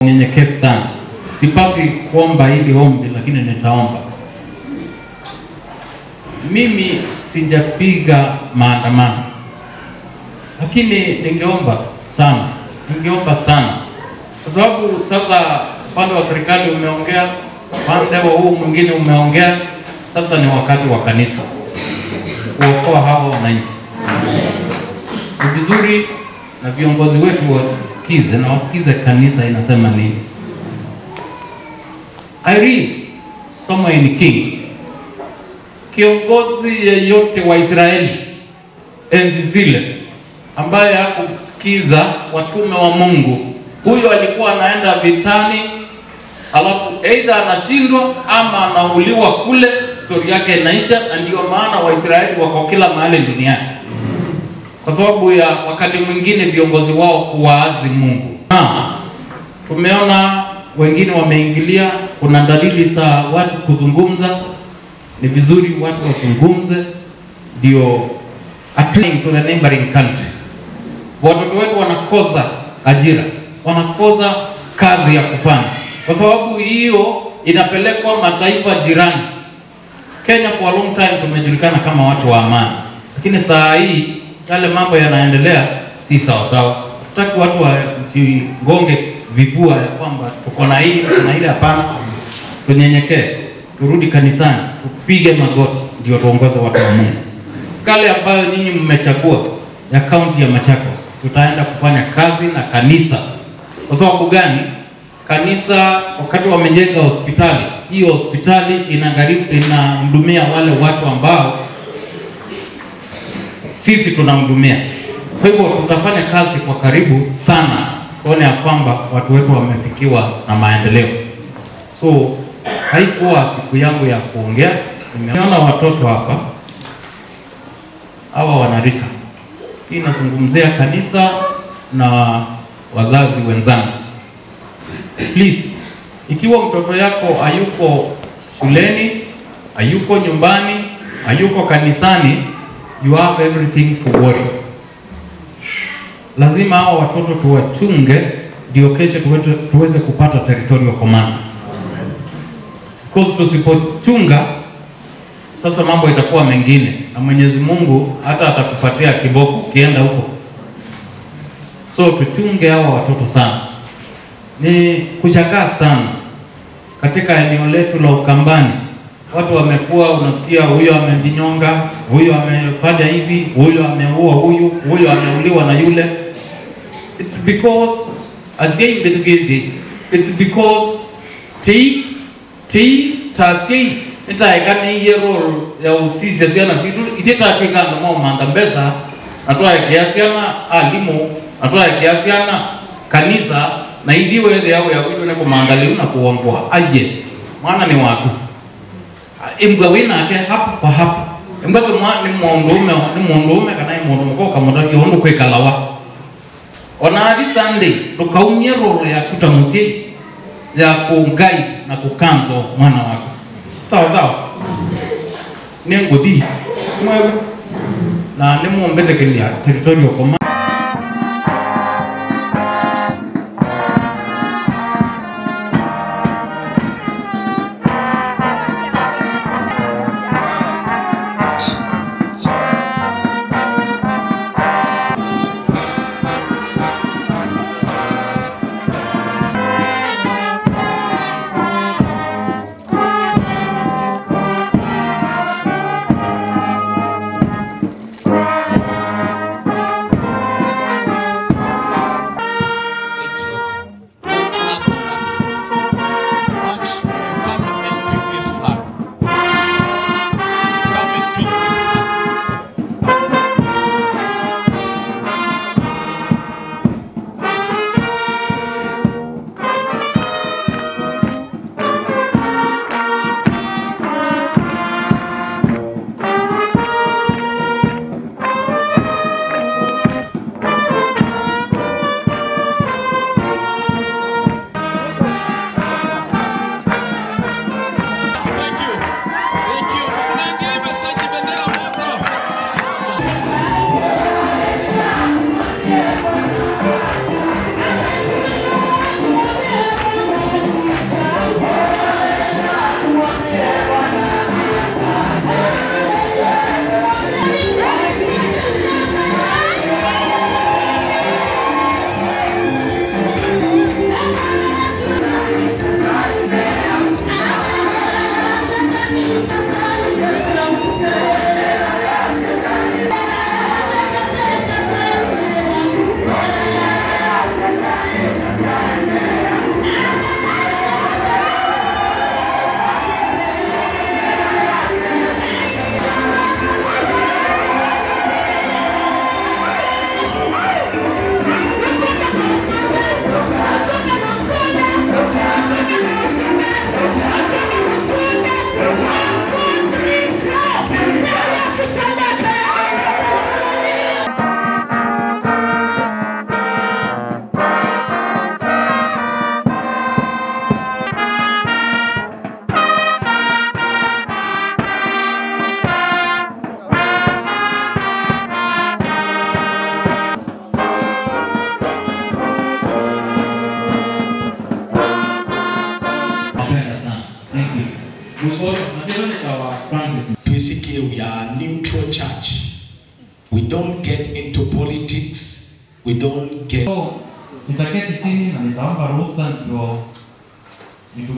Nyenyekevu sana, sipasi kuomba hili ombi, lakini nitaomba. Mimi sijapiga maandamano, lakini ningeomba sana, ningeomba sana, kwa sababu sasa upande wa serikali umeongea, upande wa huu mwingine umeongea. Sasa ni wakati wa kanisa kuokoa hawa wananchi. Ni vizuri na viongozi wetu wasikize na wasikize kanisa inasema nini. I read somewhere in Kings, kiongozi yeyote wa Israeli enzi zile ambaye hakusikiza watume wa Mungu, huyo alikuwa anaenda vitani, alafu aidha anashindwa ama anauliwa kule, stori yake inaisha. Na ndio maana Waisraeli wako kila mahali duniani kwa sababu ya wakati mwingine viongozi wao kuwaazi Mungu. Na tumeona wengine wameingilia, kuna dalili za watu kuzungumza. Ni vizuri watu wazungumze, ndio appealing to the neighboring country. Watoto wetu wanakosa ajira, wanakosa kazi ya kufanya, kwa sababu hiyo inapelekwa mataifa jirani. Kenya for a long time tumejulikana kama watu wa amani, lakini saa hii yale mambo yanaendelea si sawa sawa. Tutaki watu wajigonge vifua ya kwamba tuko na hii tuko na ile. Hapana, tunyenyekee, turudi kanisani, tupige magoti, ndio tuongoze watu wa Mungu. Kale ambayo nyinyi mmechagua ya kaunti ya Machakos, tutaenda kufanya kazi na kanisa. Kwa sababu gani? Kanisa wakati wamejenga hospitali, hiyo hospitali inagharimu inahudumia wale watu ambao sisi tunamhudumia. Kwa hivyo tutafanya kazi kwa karibu sana kuona ya kwamba watu wetu wamefikiwa na maendeleo. So haikuwa siku yangu ya kuongea. Nimeona watoto hapa hawa wanarika, hii inazungumzia kanisa na wazazi wenzangu. Please, ikiwa mtoto yako hayuko shuleni, hayuko nyumbani, hayuko kanisani you have everything to worry. Lazima hao watoto tuwachunge, ndio kesho tuweze, tuweze kupata territorial command. Because tusipochunga sasa mambo itakuwa mengine, na Mwenyezi Mungu hata atakupatia kiboko ukienda huko. So tuchunge hawa watoto sana. Ni kushangaa sana katika eneo letu la Ukambani watu wamekuwa, unasikia huyo amejinyonga, huyo amefanya hivi, huyo ameua huyu, huyo ameuliwa na yule. It's because asiai mbetugezi it's because ti ti tasiai itaekane iye role ya usisi asiana situ ititatwikanda mo manda mbesa atwae kiasiana alimu atwae kiasiana kanisa na ithiwethe yao ya kwitu ni kumandaliu na kuongwa aye mwana ni waku imbwa winake hapa kwa hapa imbwa kama ni mundume ni mundume kana ni mundu mko kama ndaki hondo kwikalawa ona athi sunday tukaumia role ya kuta musie ya ku guide na kukanzo mwana wako sawa sawa ni nguthi mwewe na ni mumbete kilia territorial command We don't get into politics. We don't get So, nitaketi chini na nitaomba ruhusa ndio